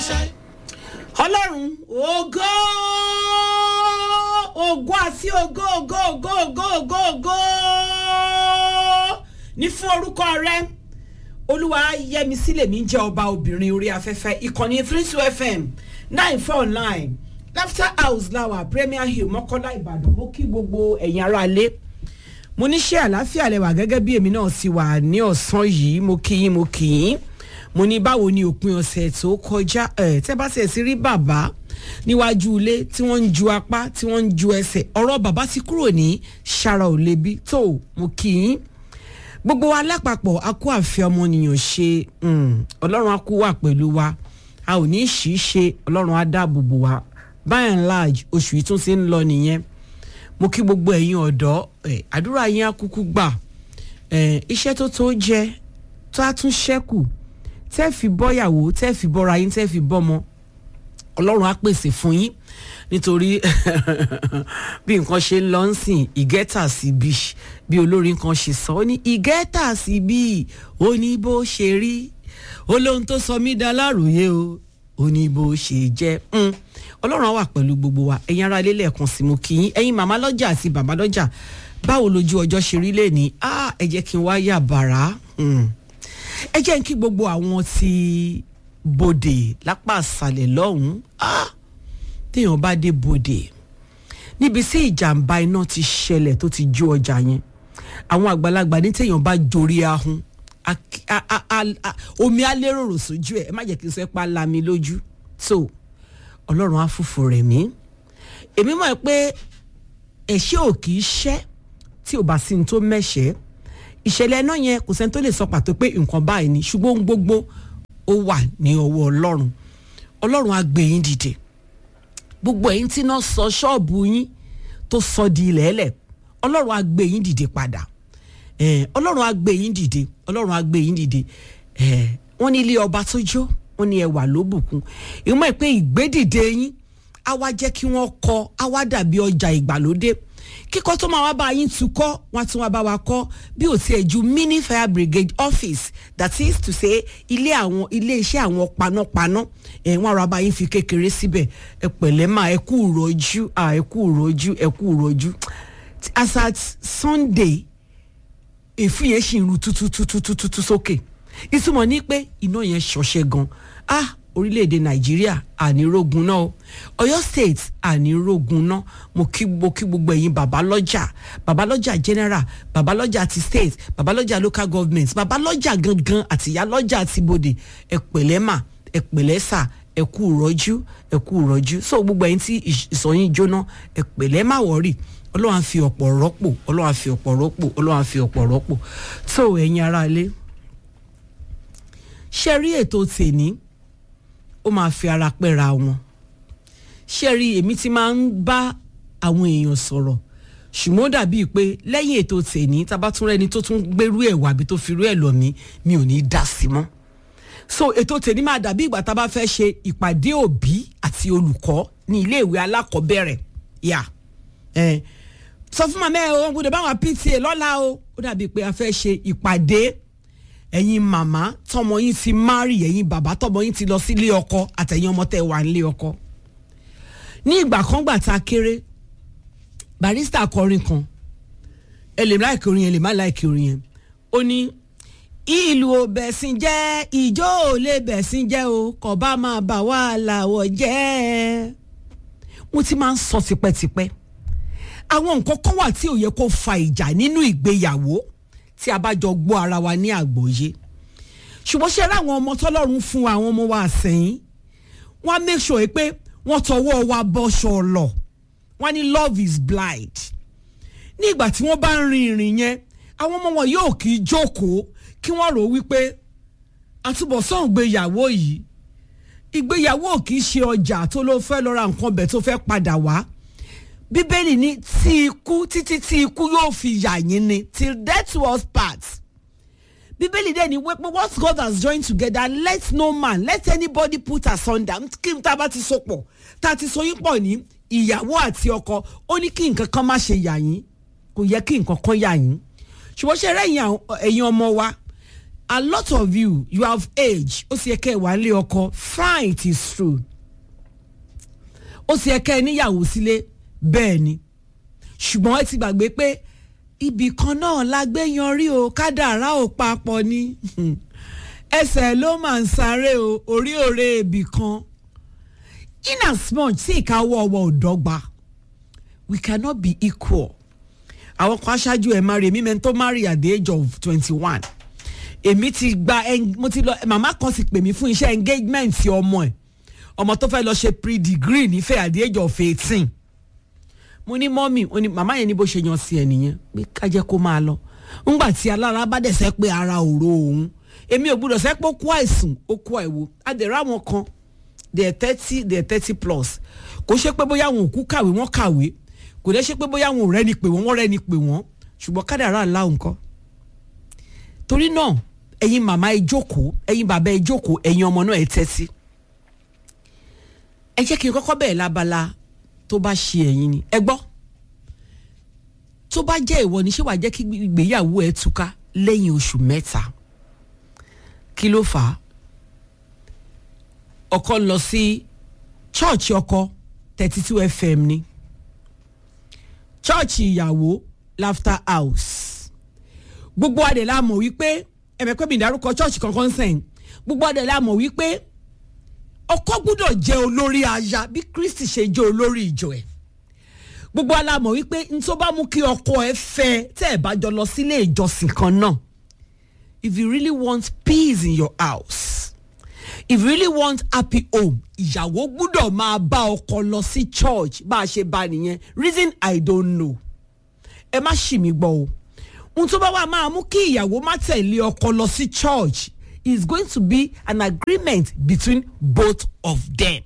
ṣe. ọlọ́run ògo ògo àti ògo ògo ògo ògo ògo ògo ní fún orúkọ rẹ olúwa yẹmi sílẹ̀ mi jẹ́ ọba obìnrin orí afẹ́fẹ́ ìkànnì three two fm nine four nine laughter house lawa premier hill mọ́kọ́lá ìbàdàn mo kí gbogbo ẹ̀yin ará ilé mo ní ṣé àlàáfíà lẹ wà gẹ́gẹ́ bí èmi náà ti wà ní ọ̀sán yìí mo kí yín mo kí yín mo ní báwo ni òpin ọ̀sẹ̀ tó kọjá ẹ̀ tẹ́ bá tẹ̀ sí rí bàbá níwájú ilé tí wọ́n ń ju apá tí wọ́n ń ju ẹsẹ̀ ọ̀rọ̀ bàbá ti kúrò ní ṣara ò lebi tó mo kí yín gbogbo wa lápapọ̀ a kó àfẹ́ ọmọnìyàn ṣe ọlọ́run á kú wà pẹ̀lú wa a ò ní í ṣì í ṣe ọlọ́run á dáàbò bò wá by and large oṣù yìí tún ti ń lọ nìyẹn mo kí gbogbo ẹ̀yin ọ̀dọ́ ẹ̀ àdúrà yín á kúkú gbà ẹ̀ iṣẹ́ tó tó jẹ tó á tún ṣẹ́kù tẹ́ fi bọ́yàwó tẹ́ fi bọ́ra yín tẹ́ fi bọ́mọ ọlọ́run á pèsè fún yín nítorí bí nǹkan ṣe ń lọ ń sìn ìgẹ́tà sí bí bí olórin kan ṣe sọ ó ní ìgẹ́tà sí bí ó ní bó ṣe rí olóhun tó sọ mí dá láròyé o ó ní bó ṣe jẹ́ ọlọ́run á wà pẹ̀lú gbogbo wa ẹ̀yin ará ilé lẹ́ẹ̀kan sí mo kí yín ẹ̀yin màmá lọ́jà àti bàbá lọ́jà báwo lójú ọjọ́ ṣe rí lè ní ẹ jẹ́ kí n wá yà bàrà ẹ jẹ́ kí gbogbo àwọn ti bòdè lápá àṣàlẹ̀ lọ́hùn-ún téèyàn bá dé bòdè níbi tí ìjàmbá iná ti ṣẹlẹ̀ tó ti jó ọjà yẹn àwọn àgbàlagbà ní téèyàn bá jorí ahun omi aléròrò sójú ẹ ẹ má jẹ́ kí n sọ ẹ pa lami lójú so ọlọ́run á fùfù rẹ̀ mí èmi mọ̀ pé ẹ̀ṣẹ́ ò kì í ṣẹ́ tí ò bá sí ní tó mẹ́ṣẹ́ ìṣẹ̀lẹ̀ náà yẹn kò sẹ́ni tó lè sọ pàtó pé nǹkan báyìí ni ṣùgbọ́n ohun gbogbo ó wà ní ọwọ́ ọlọ́run ọlọ́run á gbé yín dìde gbogbo ẹ̀yin tí náà sọ ṣọ́ọ̀bù yín tó sọ di ilẹ̀ ẹlẹ̀ ọlọ́run á gbé yín dìde padà ọlọ́run á gbé yín dìde ọlọ́run á gbé yín dìde wọ́n ní ilé ọba tó jó wọ́n ní ẹwà ló bùkún ìmọ̀ pé ìgbédìde yín á wá jẹ́ kí wọ́n kọ́ á wá dàbí ọjà ìgbàlódé kíkọ́ tó máa wá bá yín tu kọ́ wọ́n tún wá bá wa kọ́ bí ò tiẹ̀ ju mini fire brigade office that is to say ilé àwọn ilé iṣẹ́ àwọn panápaná ẹ̀ wọ́n ara bá yín fi kékeré síbẹ̀ ẹ pẹ̀lẹ́ máa ẹ kú ìrọ̀jú ẹ kú ìrọ̀jú ẹ kú ìrọ̀jú as at sunday èéfín yẹn ṣì ń ru tútútútútú sókè ìtumọ̀ ní pé iná yẹn ṣọṣẹ́ gan ah orílẹ̀-èdè nàìjíríà ànírógun náà o ọ̀yọ́ state ànírógun náà mo kí mo kí gbogbo ẹ̀yin babalọ́jà babalọ́jà general babalọ́jà ti state babalọ́jà local government babalọ́jà gangan àti ìyálọ́jà ti bòde ẹ pẹ̀lẹ́ mà ẹ pẹ̀lẹ́ sà ẹ kú rọ́jú ẹ kú rọ́jú so gbogbo ẹ̀yin tí ìsọyín jóná ẹ pẹ̀lẹ́ má wọ̀rì ọlọ́run á fi ọ̀pọ̀ rọ́pò ọlọ́run á fi ọ̀pọ̀ rọ́pò ọlọ́run á fi ọ̀pọ̀ rọ́pò so ẹ̀yin aráalé ṣe rí ètò tèní ó máa fi ara pẹ́ra wọn ṣé rí èmi ti máa ń bá àwọn èèyàn sọ̀rọ̀ ṣùgbọ́n ó dàbíi pé lẹ́yìn ètò tèní tábà tún rẹ́ni tó tún gbérú ẹ̀ wá bí tó fi rú ẹ̀ lọ mí mi ò ní dá sí mọ́ so ètò tèní máa dàbí ìgbà tá a bá fẹ́ ṣe ìpàdé òbí àti olùkọ́ ní iléèwé alákọ̀ọ́bẹ̀rẹ̀ yà ẹ̀ sọ fún màmá ẹ o wọn gbọ́dọ̀ báwọn pta lọ́la o ó dàbíi pé a fẹ́ ṣe ìpàdé ẹ̀yin màmá tọmọ yín ti márì ẹ̀yin bàbá tọmọ yín ti lọ sílé ọkọ àtẹ̀yìn ọmọ tẹ̀ wà nílé ọkọ. ní ìgbà kan gbà tá a kéré barista akọrin kan ẹ lè láìkí orin yẹn lè má láìkí orin yẹn ó ní ìlú ò bẹ̀sìn jẹ́ ìjó ò lè bẹ̀sìn jẹ́ o kò bá máa bà wá làwọ̀ jẹ́ mo ti máa ń sọ tipẹ́tipẹ́ àwọn nǹkan kan wà tí ò yẹ kó fa ìjà nínú ìgbéyàwó tí a bá jọ gbọ́ ara wa ní àgbọ́yé ṣùgbọ́n ṣe ra àwọn ọmọ tọ́lọ́run fún àwọn ọmọ wa sẹ́yìn wọ́n á make sure pé wọ́n tọwọ́ wa bọ́ṣọ lọ wọ́n ní love is blind ní ìgbà tí wọ́n bá ń rin ìrìn yẹn àwọn ọmọ wọn yóò kì í jókòó kí wọ́n rò wípé àtúbọ̀sán ìgbéyàwó yìí ìgbéyàwó kì í ṣe ọjà tó ló fẹ́ lọ ra nǹkan bẹ̀ tó fẹ́ padà wá bíbélì ní tí ikú títí tí ikú yóò fi yà yín ni till death was part bíbélì dẹ̀ ní wípé what God has joined together let no man let anybody put asunder kí n tá a bá ti so pọ̀ tá a ti so yín pọ̀ ní ìyàwó àti ọkọ ó ní kí nǹkan kan má ṣe yà yín kò yẹ kí nǹkan kan yà yín ṣùgbọ́n ṣe rẹ́yìn ẹ̀yin ọmọ wa a lot of you you have age ó sì yẹ kẹ́ ẹ wà lé ọkọ fine it is true ó sì yẹ kẹ́ ẹ níyàwó sílé bẹ́ẹ̀ ni ṣùgbọ́n ẹ ti gbàgbé pé ibì kan náà la gbé yanrí o kádàrá ò papọ̀ ni ẹsẹ̀ ló máa ń sáré o orí òre ibì kan in as much tí ìkáwọ́ ọwọ́ ò dọ́gba we cannot be equal àwọn kan aṣáájú ẹ̀ marry èmi mẹ́ni tó marry at the age of twenty one èmi ti gba mo ti lọ màmá kan sì pè mí fún iṣẹ́ engagement ọmọ ẹ̀ ọmọ tó fẹ́ lọ ṣe pre-degree nífẹ̀ẹ́ at the age of eighteen mo ní mọ́mì mo ní màmá yẹn ní bó ṣe yan sí ẹ nìyẹn pé ká jẹ́ kó máa lọ ńgbà tí alára bá dẹ̀ sẹ́ pé ara òro òun èmi ò gbúdọ̀ sẹ́ pé ó kó àìsùn ó kó àìwo adẹ̀rẹ̀ àwọn kan they are thirty they are thirty plus kò ṣe pé bóyá àwọn òkú kàwé wọ́n kàwé kò dẹ́ ṣe pé bóyá àwọn ò rẹ́ni pè wọ́n wọ́n rẹ́ni pè wọ́n ṣùgbọ́n kádàrá aláwọ̀ nǹkan torí náà ẹ̀yin màmá ẹ jókòó ẹ̀yin bàbá ẹ jókòó ẹ̀yin ọmọ náà ẹ tẹ́tí ẹ jẹ́ kí n kọ́kọ́ bẹ̀rẹ̀ lábala tó bá ṣe ẹ̀yin ni ẹ gbọ́ tó bá jẹ́ ìwọ ni ṣé wàá jẹ́ kí ìgbéyàwó ẹ túká lẹ́yìn oṣù mẹ́ta kí ló fà á ọkọ lọ sí chọ́ọ̀chì ọkọ thirty two fm ni chọ́ọ̀chì ìyàwó laughter house gbogbo adé la mọ̀ wípé ẹ̀mẹ̀pẹ́ mi dárúkọ chọ́ọ̀chì kankan sẹ́yìn gbogbo adé la mọ̀ wípé ọkọ gbúdọ̀ jẹ́ olórí aya bí kristi ṣe jẹ́ olórí ìjọ ẹ̀ gbogbo alamọ̀ wípé n tó bá mú kí ọkọ ẹ fẹ́ tẹ́ ẹ bá jọ lọ sílé ìjọsìn kan náà if you really want peace in your house if you really want happy home ìyàwó gbúdọ̀ máa bá ọkọ lọ sí church bá a ṣe bá nìyẹn reason i don't know ẹ má ṣì mí gbọ́ o ohun tó bá wà máa mú kí ìyàwó má tẹ̀lé ọkọ lọ sí church is going to be an agreement between both of them.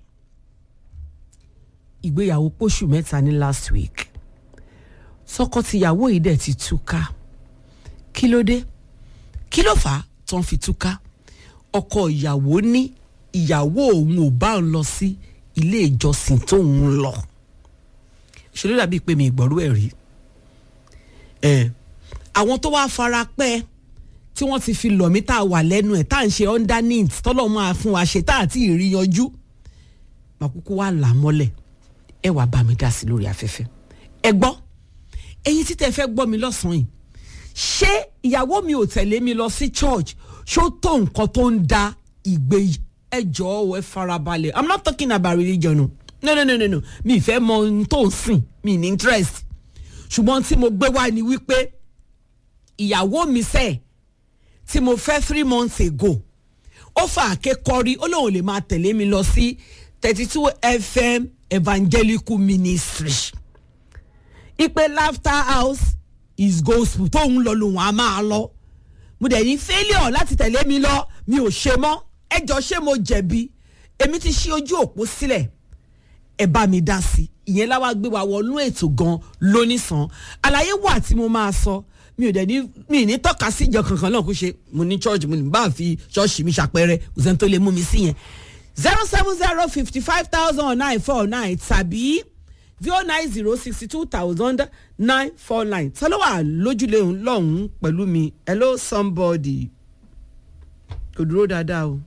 ìgbéyàwó pósù mẹ́ta ní last week tọkọ-tìyàwó yìí dẹ̀ ti túká kí ló dé kí ló fà á tó ń fi túká ọkọ ìyàwó ní ìyàwó òun ò bá ń lọ sí ilé ìjọsìn tó ń lọ ṣe ló dàbí pé mi ìgbọ́rú ẹ̀ rí ẹ̀ àwọn tó wá fara pẹ́ tí wọ́n ti fi lọ̀ mí tá a wà lẹ́nu ẹ̀ tá à ń ṣe underneath tọ́lọ́ máa fún wa ṣe tá à ti rí yanjú màkúkú wà là mọ́lẹ̀ ẹ wàá bá mi dá sí lórí afẹ́fẹ́ ẹ gbọ́ ẹ̀yin tí tẹ́ fẹ́ gbọ́ mi lọ́sàn-án yìí ṣé ìyàwó mi ò tẹ̀lé mi lọ sí church ṣó tó nǹkan tó ń da ìgbé ẹ jọ̀ọ́ ẹ farabalẹ̀ i'm not talking about religion no no no no no no mi ì fẹ́ mọ ohun tó ń sìn mi ní interest ṣùgbọ́n tí mo gbé wá ni wípé ìyàwó mi sẹ́ẹ̀ tí mo fẹ́ three months ago ó fà àkékọ́rí ó lóun lè máa tẹ̀lé mi lọ sí thirty two fm evangelical ministry ipe laughter house is gospel tóun lọ lòun á máa lọ mo dẹ̀ ní failure láti tẹ̀lé mi lọ mi ò ṣe mọ́ ẹ jọ ṣé mo jẹ̀bi èmi ti ṣí ojú òpó sílẹ̀ ẹ bá mi dá sí ìyẹn láwa gbé wa wọnú ètò gan lónìsàn àlàyé wà tí mo máa sọ. So mi ò dẹ̀ ní mi ní tọ́ka sí ìjọ kankan náà kó ṣe mo ní church mo ní bá fi ṣọ́ọ̀ṣì mi ṣàpẹẹrẹ kò sẹ́ni tó lè mú mi sí yẹn zero seven zero fifty five thousand nine four nine tàbí zero nine zero sixty two thousand nine four nine ta ló wà lójúlé lọ́hùn-ún pẹ̀lú mi hello somebody kò dúró dáadáa o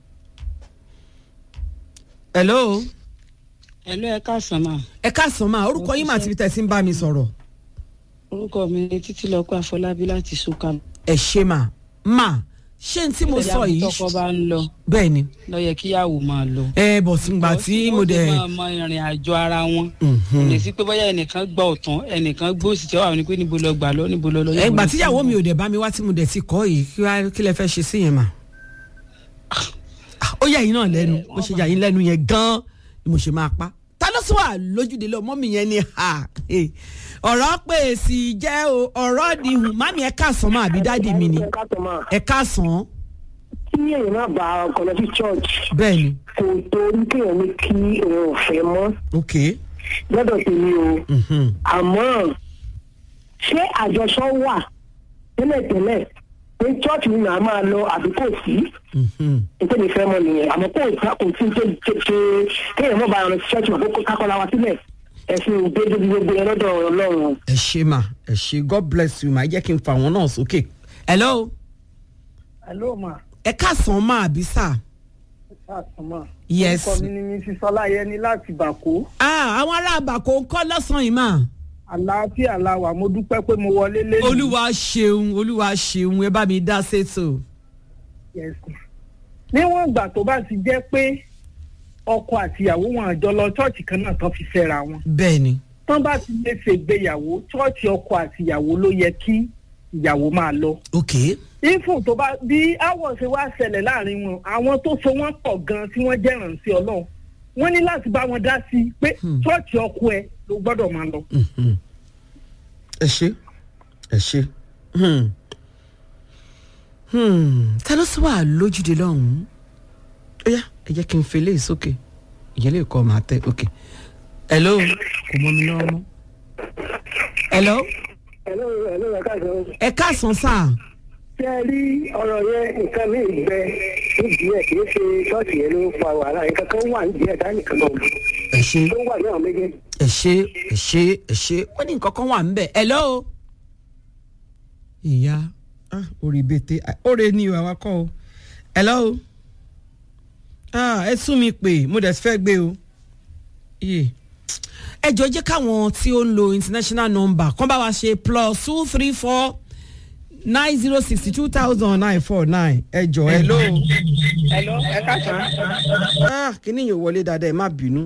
hello. hello ẹ káàsán ma. ẹ káàsán ma orúkọ yín mà ti fi tẹ̀sí ń bá mi sọ̀rọ̀ orúkọ mi ni títí lọkọ àfọlábí láti ṣúkà. ẹ ṣe mà mà ṣé n tí mo sọ yìí tọkọ bá ń lọ bẹ́ẹ̀ ni. lọ yẹ kíyàwó máa lọ. ẹ bọ̀ sígbà tí mo dẹ̀. wọ́n ti máa mọ ìrìn àjò ara wọn. kò lè sí pé bóyá ẹnìkan gbọ́ ọ̀tún ẹnìkan gbọ́ òsì tí wọ́n wà ní pé níbo lọ gbà lọ níbo lọ lọ. ẹ gbà tíyàwó mi ò dẹ̀ bá mi wá tí mo dẹ̀ ti kọ́ yìí kí wá kí lẹ fẹ́ ṣe sí yẹn mà. ó yà yín náà lẹ́nu ó ṣe yà yín lẹ́nu yẹn gan-an ni mo ṣe máa pa ta ló sì wà lójúde lọ mọ́mì yẹn ni ha ọ̀rọ̀ pé èsì jẹ́ o ọ̀rọ̀ dihùn mami ẹ káàsán máa bí dáàdì mi ni ẹ káàsán. kí èèyàn má ba ọkọ lọ sí church bẹ́ẹ̀ ni. kò torí kéèyàn ní kí òun ò fẹ́ mọ́ ok. lọ́dọ̀ tèmi o àmọ́ ṣé àjọṣọ wà tẹ́lẹ̀tẹ́lẹ̀ pé church ni màá máa lọ àbí kò sí nítorí mi fẹ́ mọ́ nìyẹn àmọ́ kò kò tí tó ṣe kéèyàn má ba ọ̀rọ̀ sí church mọ̀ kó kákọ́lá wa sílẹ̀ ẹ̀sìn ògbédè gbogbo yẹn lọ́dọ̀ ọlọ́run. ẹ ṣe mà ẹ ṣe god bless you mà ẹ jẹ́ kí n fa àwọn náà sókè. hello. hello ma. ẹ káàsán máa bí sà. àtúmọ̀. Yes. orúkọ mi ni mrs ọláyẹni láti bàkó Ah, àwọn ará àbàkò ń kọ́ lọ́sàn-án yìí mà. àlàáfíà la wà mo dúpẹ́ pé mo wọlé lẹ́yìn. olúwa ṣeun olúwa ṣeun ẹ bá mi dá sétò. Yes. níwọ̀n ìgbà tó bá ti jẹ́ pé ọkọ àtìyàwó wọn àjọ lọ ṣọ́ọ̀ṣì kan náà tán fi fẹ́ra wọn bẹ́ẹ̀ ni. tán bá ti lè ṣègbéyàwó ṣọ́ọ̀ṣì ọkọ àtìyàwó ló yẹ kí ìyàwó máa lọ. ok ifun tó bá bí awọ ṣe wá ṣẹlẹ̀ láàrin wọn àwọn tó so wọ́n pọ̀ gan tí wọ́n jẹ́ ìrànṣẹ́ ọlọ́run wọ́n ní láti bá wọn dá sí i pé ṣọ́ọ̀ṣì ọkọ ẹ ló gbọ́dọ̀ máa lọ. Mhm. ẹ ṣe ẹ ṣe. Hmm. Hmm. ta ló sì wà lójúde lọ́hùn-ún. ó yá ẹ jẹ́ kí n fi eléyìí sókè ìyẹn lè kọ́ máa tẹ ok. hello kò mọ mi lọ́wọ́ mọ́. hello ẹ̀lọ́ ẹ̀lọ́ ẹ̀ka ìṣòro. ẹ káàsán sáà. ṣé ẹ rí ọ̀rọ̀ yẹn nǹkan mi gbẹ nídìí ẹ̀ kì í ṣe ṣọ́ọ̀ṣì yẹn ló ń fa wàhálà nǹkan kan wà nídìí ẹ̀ dání kan náà ẹ ṣe tó wà ní àwọn méjèèjì. ẹ ṣe ẹ ṣe ẹ ṣe wọ́n ní nǹkan kan wà ńbẹ̀ hello. ìyá ah, orí bete ah, oore ni o àwa kọ́ o hello. Ah, ẹ sún mi pè mo dẹ̀ fẹ́ gbé o. Iye. ẹ jọ jẹ́ káwọn tí ó ń lo international number kàn bá wa ṣe plus two three four nine zero sixty two thousand nine four nine ẹ jọ hello. ẹ̀lọ́ ẹ̀ka sàn. ah kíní yóò wọlé dáadáa ẹ má bínú.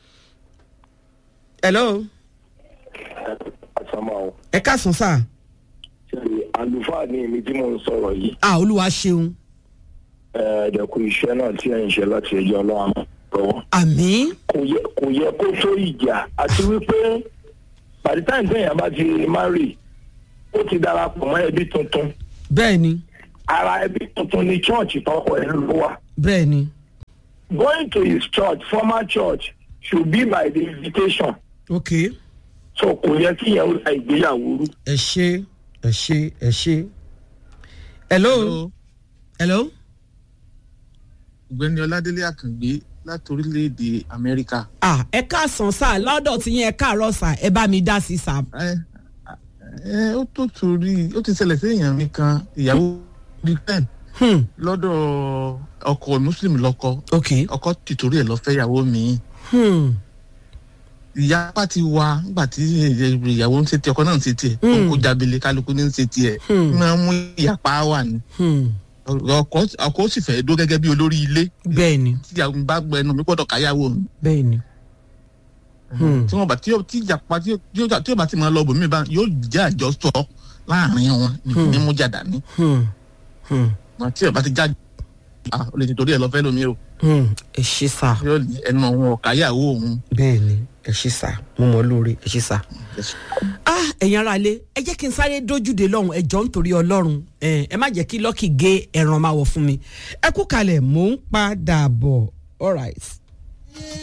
hello àsàmà o ẹ káàsán sáà. ṣe àlùfáà ní èmi tí mò ń sọ̀rọ̀ yìí ah olúwa ṣeun ẹ̀ẹ́dẹ̀kù iṣẹ́ náà tí ẹ̀ ń ṣe láti ẹjọ́ ọlọ́run lọ́wọ́ àmì kò yẹ kò yẹ kó tó ìjà àti wípé by the time téèyàn bá ti marry ó ti darapọ̀ mọ́ ẹbí tuntun bẹ́ẹ̀ ni ara ẹbí tuntun ni church tọkọ ẹ̀ ló wà bẹ́ẹ̀ ni going to his church former church should be by the invitation ok so kò yẹ kí ìyẹn ó da ìgbéyàwó rú. ẹ ṣe ẹ ṣe ẹ ṣe. hello hello ọ̀gbẹ́ni ọládélé àkàngbé láti orílẹ̀-èdè amẹ́ríkà. ah ẹ káàsán sáà lọ́dọ̀ tí yẹn ẹ káàárọ̀ sà ẹ bá mi dá sí sà. ẹ ẹ ó tó torí ó ti ṣẹlẹ̀ sí èèyàn mi kan ìyàwó britain Hmm, lọ́dọ̀ ọkọ muslim lọ́kọ ok ọkọ tìtorí ẹ̀ lọ fẹ́ ìyàwó mi. hmm, ìyá apá ti wá nígbà tí ìyàwó ń ṣe tiẹ̀ ọkọ náà ń ṣe tiẹ̀ ó ń kó jábele kálukú ní ń ṣe tiẹ̀ Hmm. máa ń mú ìyapa wà ní. hmm, ọkọ ọkọ ó sì fẹ́ dó gẹ́gẹ́ bí olórí ilé bẹ́ẹ̀ ni tí ìyàwó mi bá gbọ́ ẹnu mi gbọ́dọ̀ káyàwó mi. bẹ́ẹ̀ ni. Hmm. tí wọn bá tí yóò tí ìjàpá tí yóò tí yóò bá ti máa lọ bòmí bá yóò jẹ́ àjọsọ láàrin wọn ní mú jà dání Hmm, hmm, wọn tí yóò bá ti já ah ó lè ti torí ẹ lọ fẹ́ lómi o hmm, ẹ ṣe sà yóò ní ẹnu òun ọ̀káyàwó òun. bẹ́ẹ̀ ni ẹ ṣe sà mo mọ̀ lóore ẹ ṣe sà. ah ẹ̀yin ará ilé ẹ jẹ́ kí n sáré dójúde lọ́hùn ẹ jọ̀ọ́ nítorí ọlọ́run ẹ ẹ má jẹ́ kí lọ́kì gé ẹran máa wọ̀ fún mi ẹ kú kalẹ̀ mò ń padà bọ̀ all right.